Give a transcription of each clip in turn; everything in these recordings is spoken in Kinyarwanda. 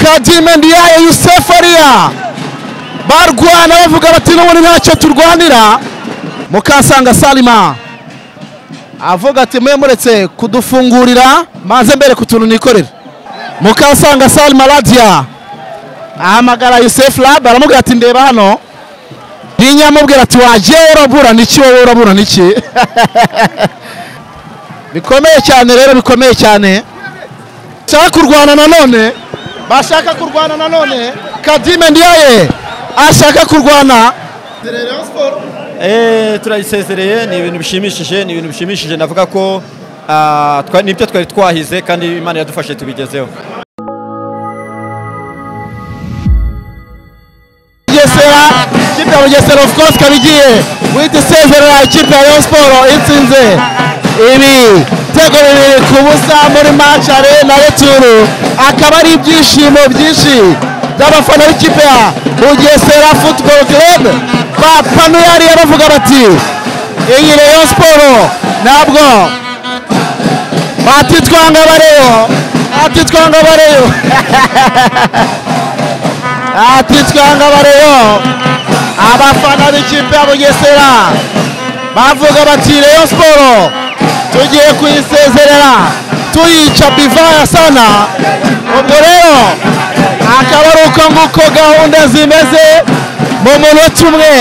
kadime ndiyaye yusefariya barwana bavuga bati n'ubundi ntacyo turwanira mukasanga salima avuga ati mwe muretse kudufungurira maze mbere ku tuntu nikorera mukasanga salima radiya ahamagara yusefu rabe aramubwira ati ndeba hano ntinya amubwira ati wagiye urabura niki wowe urabura niki bikomeye cyane rero bikomeye cyane bashaka kurwana nanone bashaka kurwana nanone kadime ndiyaye ashaka kurwana turayisezereye ni ibintu bishimishije ni ibintu bishimishije navuga ko nibyo twari twahize kandi imana iradufashe tubigezeho bugesera ikipe ya bugesera of course ikaba igiye guhita isezerera ikipe ya rayon siporo itsinze ibi ibitego bibiri ku busa muri match are na returu akaba ari ibyishimo byinshi by'abafana b'ikipe ya bugesera football club bapanuyariye bavuga bati iyi rayon siporo ntabwo batitwanga bareyo batitwanga bareyo ati twanga bareyo abafana b'ikipe ya bugesera bavuga bati reyo siporo tugiye kuyisezerera tuyica bivaya sana ubwo rero akaba ari uko nguko gahunda zimeze mu munota umwe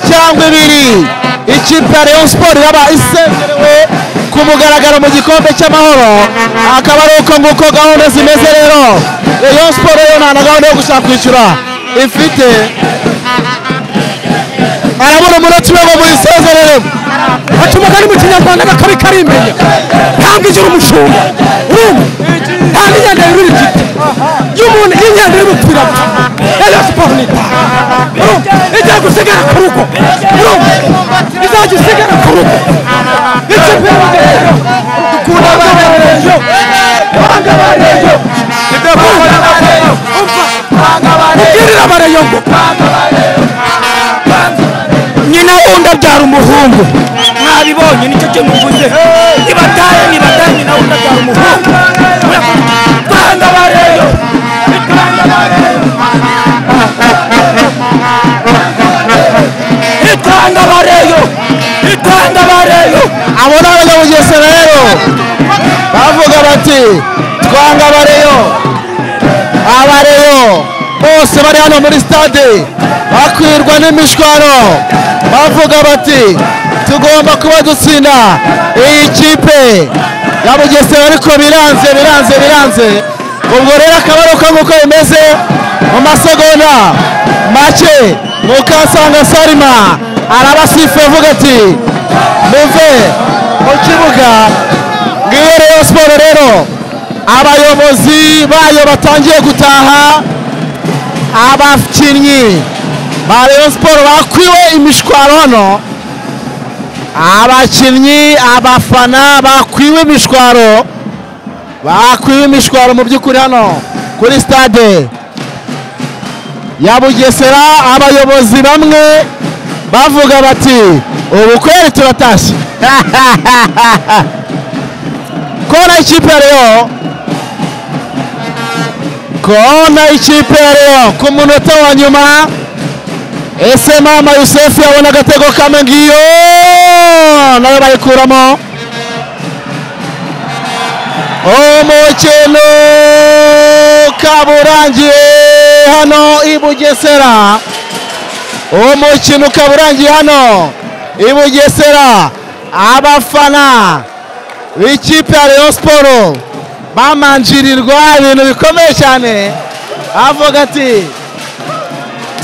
cyangwa ibiri ikipe ya reyo siporo iraba isezerewe ku mugaragaro mu gikombe cy'amahoro akaba ari uko nguko gahunda zimeze rero reyo siporo yo nta na gahunda yo gushaka kwishyura ifite arabona umunota umwe ngo muyisezereremo baca umugani mu kinyarwanda n'akabi kari imbere ntabwo igira umushumba urumva nta n'inyanda yurira igiti iyo umuntu iyo inyanda iri gupfira rero siporo ni itanu urumva igiye gusigara ku rugo urumva izajya isigara ku rugo ikipe y'abagejeje dukunda abagejeje banga abagejeje ubwirira abareyo ngo nyina wundi abyara umuhungu mwabibonye nicyo cyo muvuze nibataye nibataye nyina wundi abyara umuhungu rwanda bareyo rwanda bareyo itanga bareyo itanga bareyo abo ni abanyabugesera rero bavuga bati twanga abareyo abareyo bose bari hano muri stade bakwirwa n'imishwaro bavuga bati tugomba kuba dutsinda iyi kipe ya bugesera ariko biranze biranze biranze ubwo rero akaba ari uko nguko bimeze mu masegonda make mukasanga sarima arabasifu avuga ati muve mu kibuga ngiyo rero siporo rero abayobozi bayo batangiye gutaha abakinnyi ba rayon siporo bakwiwe imishwaro hano abakinnyi abafana bakwiwe imishwaro bakwiwe imishwaro mu by'ukuri hano kuri stade ya bugesera abayobozi bamwe bavuga bati ubu kweri turatashye kona ikipe ya reyo kona ikipe ya reyo ku munota wa nyuma ese mama yusefu yabona agatego kamwe ngiyo nayo bayikuramo umukino ukaba urangiye hano i bugesera umukino ukaba urangiye hano i bugesera abafana b'ikipe ya reyo siporo bamanjirirwa ibintu bikomeye cyane avuga ati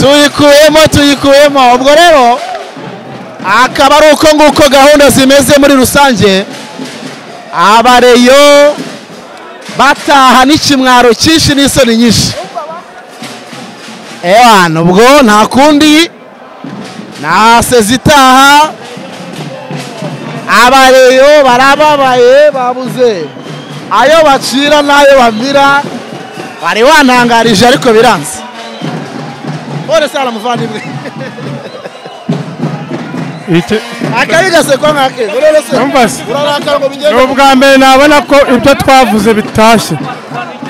tuyikuyemo tuyikuyemo ubwo rero akaba ari uko nguko gahunda zimeze muri rusange abareyo bataha n'ikimwaro cyinshi n'isoni nyinshi ewana ubwo nta kundi nta sezi itaha abareyo barababaye babuze ayo bacira n'ayo bamira wari wantangarije ariko biranze bore sara muvandimwe akabi gasekwa nkake urabona se Numvise. urarakara ngo bigende ni ubwa mbere nabona ko ibyo twavuze bitashye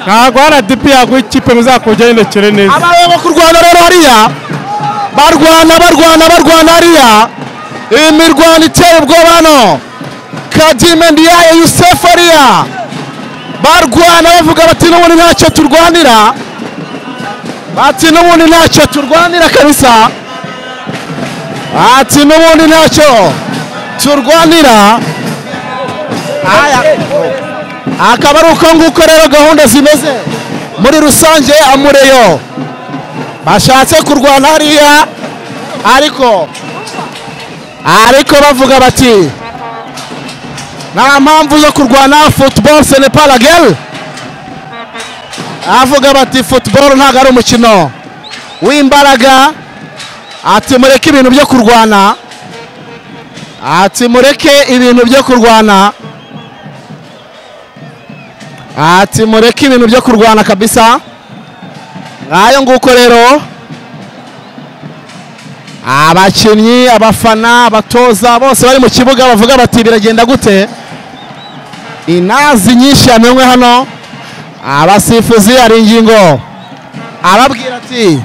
ntabwo rdp yaguha ikipe muzakujyaho inokere neza abaye bo kurwana rero hariya barwana barwana barwana hariya imirwano itera ubwoba hano kadime ndiyaye yusefu hariya barwana bavuga bati n'ubundi ntacyo turwanira bati n'ubundi ntacyo turwanira kabisa bati n'ubundi ntacyo turwanira aya akaba ari uko nguko rero gahunda zimeze muri rusange amureyo bashatse kurwana hariya ariko ariko bavuga bati nta mpamvu yo kurwana futuboro senepalageri avuga bati futuboro ntabwo ari umukino w'imbaraga ati mureke ibintu byo kurwana ati mureke ibintu byo kurwana ati mureke ibintu byo kurwana kabisa ngayo nguko rero abakinnyi abafana abatoza bose bari mu kibuga bavuga bati biragenda gute inazi nyinshi yamenywe hano abasifuzi hari ingingo ababwira ati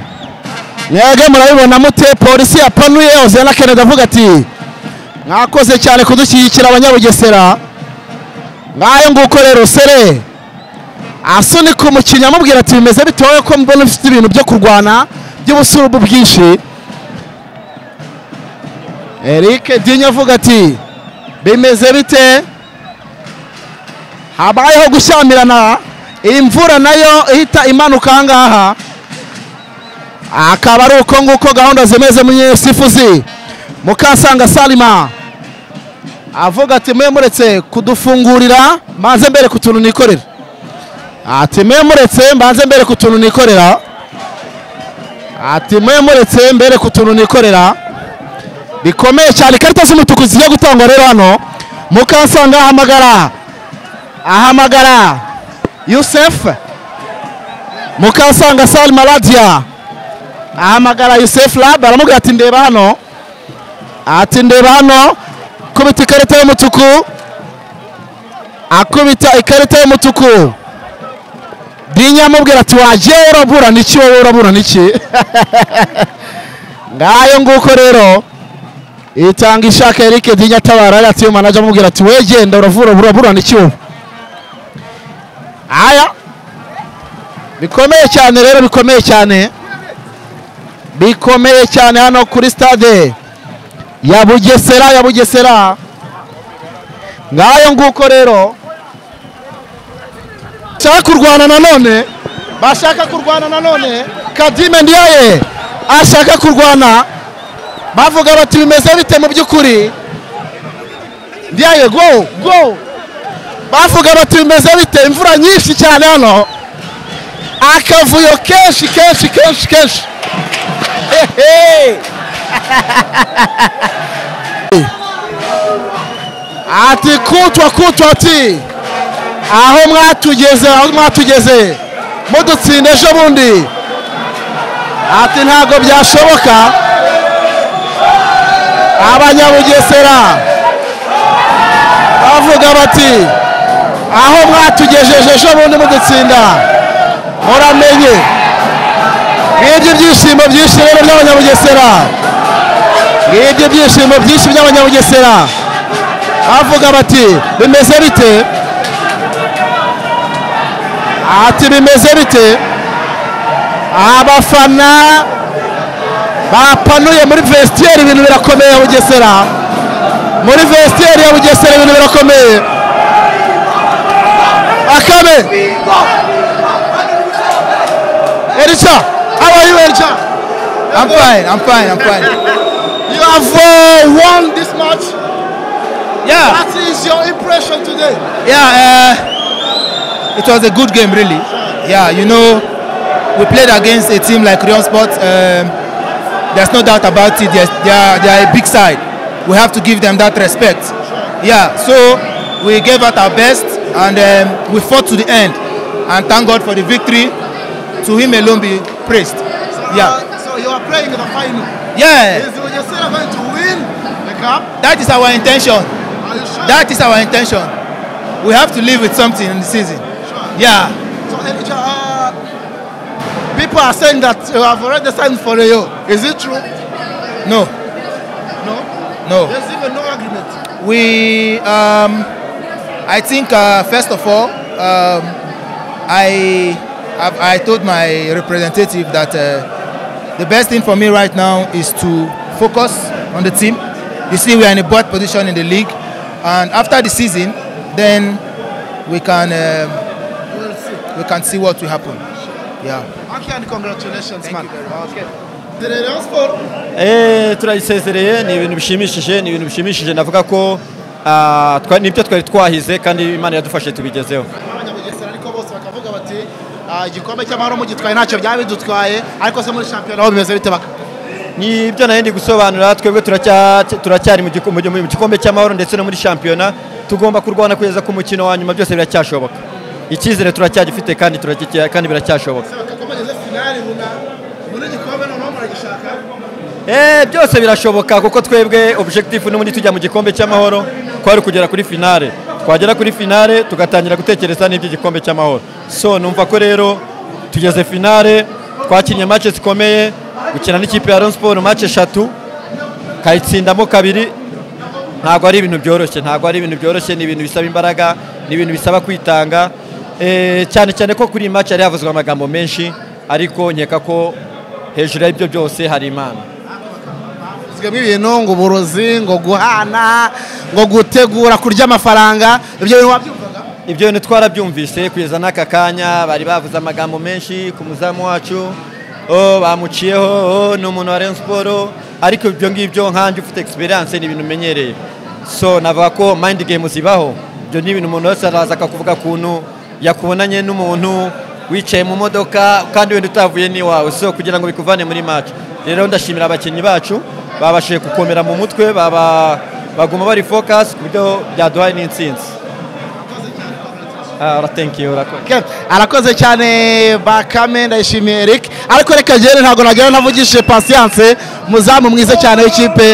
mwebwe murabibona mute polisi yapanuye ozena kenedi avuga ati mwakoze cyane kudushyigikira abanyabugesera ngayo nguko rero sere asunika umukinnyi amubwira ati bimeze bitewe ko mbona ufite ibintu byo kurwana by'ubusurubu bwinshi eric dinyo avuga ati bimeze bite habayeho gushyamirana iyi mvura nayo ihita imanuka aha ngaha akaba ari uko nguko gahunda zimeze muri sifuzi mukasanga salima avuga ati mwe muretse kudufungurira maze mbere ku tuntu nikorera ati mwe muretse mbanze mbere ku tuntu nikorera ati mwe muretse mbere ku tuntu nikorera bikomeye cyane ikarita z'umutuku zijya gutangwa rero hano mukasanga ahamagara ahamagara yusefu mukasanga salima radiya ahamagara yusefu rabu aramubwira ati ndeba hano ati ndeba hano akubita ikarita y'umutuku akubita ikarita y'umutuku dinya amubwira ati wagiye uraburana iki wowe uraburana iki ngayo nguko rero itanga ishaka Eric dinya atabara yari atiyo manager amubwira ati we genda uravura uraburana iki wowe aya bikomeye cyane rero bikomeye cyane bikomeye cyane hano kuri stade ya bugesera ya bugesera ngayo nguko rero bashaka kurwana nanone bashaka kurwana nanone kadime ndiyaye ashaka kurwana bavuga bati bimeze bite mu by'ukuri ndiyaye go go bavuga bati bimeze bite imvura nyinshi cyane hano akavuyo kenshi kenshi kenshi kenshi hehe ati kutwa kutwa ati aho mwatugeze aho mwatugeze mudutsinde ejo bundi ati ntabwo byashoboka abanyabugesera bavuga bati aho mwatugejeje ejo bundi mudutsinda muramenye ngibyo ibyishimo byinshi rero by'abanyabugesera ngibyo ibyishimo byinshi by'abanyabugesera bavuga bati bimeze bite ati bimeze bite abafana bapanuye muri vestiaire ibintu birakomeye ya bugesera muri vestiaire ya bugesera ibintu birakomeye akabe erica how are you erica I'm fine, I'm fine, I'm fine. you have uh, won this match Yeah, that is your impression today yeah, uh, it was a good game, really. Yeah, you know, we played against a team like Rion Sport. Um, there's no doubt about it. Yes, they are, they are a big side. We have to give them that respect. Yeah, so we gave out our best and um, we fought to the end. And thank God for the victory. To Him alone be praised. Yeah, so you are playing the final yeah, bugesera going to win the cup that is our intention. are you sure That is our intention. We have to live with something in the season. Yeah. So, and, uh, people are saying that you have already signed for Rayo. Is it true? No, No. no. There's even no agreement. We, um, I think uh, first of all, um, I, I, I told my representative that uh, the best thing for me right now is to focus on the team. You see, we are in a bad position in the league, and after the season, then we can um, we can see what will happen. Yeah. Okay, and congratulations, man. Okay. The Rayon Sport Eh, turayisezereye ni ibintu bishimishije ni ibintu bishimishije navuga ko ah, twa- nibyo twari twahize kandi imana yadufashe tubigezeho abanyabugesera ariko bose bakavuga bati "Ah, igikombe cy'amahoro mugitwaye ntacyo byaba bidutwaye ariko se muri shampiyona ho bimeze bite baka ni ibyo nayo ndi gusobanura twebwe turacya- turacyari mu giku- mu gi- mu gikombe cy'amahoro ndetse no muri shampiyona tugomba kurwana kugeza ku mukino wa nyuma byose biracyashoboka icyizere turacyagifite kandi turakigira- kandi biracyashoboka bakakomageze finali buna muri gikombe noneho muragishaka Eh, byose birashoboka kuko twebwe objectif n'ubundi tujya mu gikombe cy'amahoro kwari kugera kuri finale twagera kuri finale tugatangira gutekereza n'iby'igikombe cy'amahoro so numva ko rero tugeze finale twakinnye match zikomeye gukina n'ikipe ya Rayon Sport match eshatu kayitsindamo kabiri ntabwo ari ibintu byoroshye ntabwo ari ibintu byoroshye ni ibintu bisaba imbaraga ni ibintu bisaba kwitanga Eh, cyane cyane ko kuri iyi match yari havuzwe amagambo menshi ariko nkeka ko hejuru y'ibyo byose hari imana twebwe ibintu ngo uburozi ngo guhana ngo gutegura kurya amafaranga ibyo bintu wabyumvaga ibyo bintu twarabyumvise kugeza n'aka kanya bari bavuze amagambo menshi ku muzamu wacu oh, bamuciyeho oh, ni umuntu wa Rayon Sport ariko ibyo ngibyo nkanjye ufite experience ni ibintu umenyereye so navuga ko mind game zibaho ibyo ni ibintu umuntu wese araza akakuvuga ukuntu yakubonanye n'umuntu wicaye mu modoka kandi wenda utavuye n'iwawe so kugira ngo bikuvane muri match rero ndashimira abakinnyi bacu babashije gukomera mu mutwe baba baguma bari focus ku buryo byaduhaye n'intsinzi Ah, ora thank you urakoze Okay, arakoze cyane bakame ndayishimiye Eric ariko reka ngende ntabwo nagira ntavugishije patience muzamu mwiza cyane w'ikipe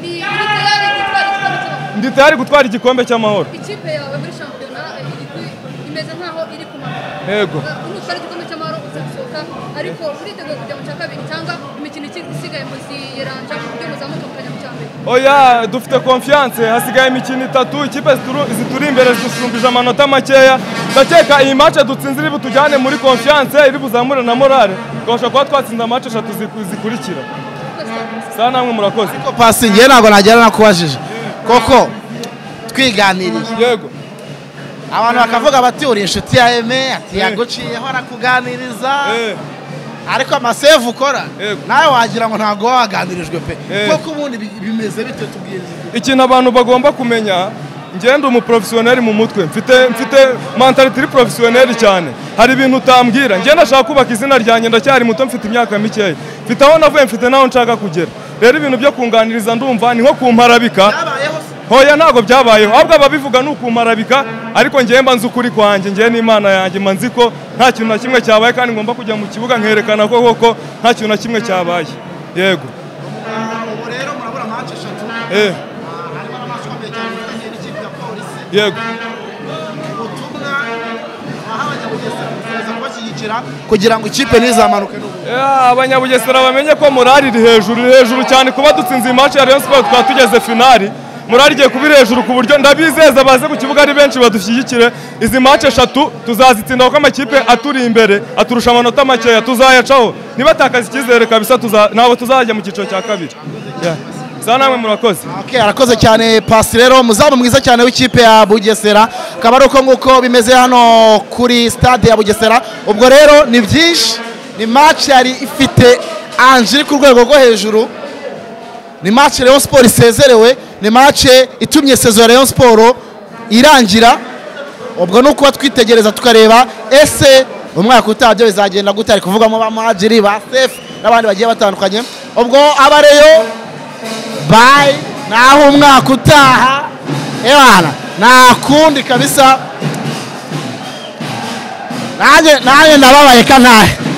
Ni muri tayari gutwara igikombe ndi tayari gutwara igikombe cy'amahoro cy'amahoro. ikipe yawe muri shampiyona eh, iri ku- imeze nkaho iri kumanuka yego nutwara igikombe cy'amahoro uzasohoka ariko uriteguye kujya mu cya kabiri cyangwa imikino iki- isigaye muziranja ku buryo muzamuka mukajya mu cya mbere oya dufite konfiyanse hasigaye imikino itatu ikipe zituru- zituri imbere zidusumbije amanota makeya ndakeka iyi mace dutsinze iri butujyane muri konfiyanse iri buzamure na morale tubasha kuba twatsinda amace eshatu ziku- zikurikira saa namwe murakoze Ko pasi ngewe ntabwo nagira nakubajije koko twiganiriye yego abantu bakavuga bati uri inshuti ya eme ati yaguciyeho arakuganiriza Eh, ariko amasevu ukora Yego. nawe wagira ngo ntabwo waba waganirijwe pe Eh. koko ubundi bi- bimeze bite tubwiriza ikintu abantu bagomba kumenya ngenda umuporofesiyoneri mu mutwe mfite mfite mentality iri porofesiyoneri cyane hari ibintu utambwira ngenda nashaka kubaka izina ryanjye ndacyari muto mfite imyaka mikeya mfite aho navuye mfite n'aho nshaka kugera rero ibintu byo kunganiriza ndumva ni nko kumparabika byabayeho se hoya ntabwo byabayeho ahubwo ababivuga ni ukumarabika ariko ngewe mba nzi ukuri kwanjye ngewe n'imana yanjye mba nzi ko nta kintu na kimwe cyabaye kandi ngomba kujya mu kibuga nkerekana ko koko nta kintu na kimwe cyabaye yego ubu rero murabura manche eshatu eh, harimo n'amaso akomeye cyane yifitanye n'ikipe ya polisi yego ubutumwa waha abanyabugesera gukomeza kubashyigikira kugira ngo ikipe ntizamanuke n'ubu Ya, abanyabugesera bamenye ko morali iri hejuru iri hejuru cyane kuba dutsinze iyi match ya Rayon Sport twaba tugeze finali morali igiye kuba iri hejuru ku buryo ndabizeza baze mu kibuga ari benshi badushyigikire izi match eshatu tuzazitsinda kuko amakipe aturi imbere aturusha amanota makeya tuzayacaho nibatakaza icyizere kabisa tuza- ntabwo tuzajya mu cyiciro cya kabiri Ya. za namwe murakoze Okay, arakoze cyane pasi rero muzamu mwiza cyane w'ikipe ya bugesera akaba ari uko nguko bimeze hano kuri stade ya bugesera ubwo rero ni byinshi ni match yari ifite anjiri ku rwego rwo hejuru ni match Rayon Sport isezerewe ni match itumye saison ya Rayon Sport irangira ubwo ni ukuba twitegereza tukareba ese umwaka utaha byo bizagenda gute ari kuvugamo ba muhajiri ba sefu n'abandi bagiye batandukanye ubwo abareyo bayi naho umwaka utaha ebana nta kundi kabisa nanjye nanjye ndababaye kantahe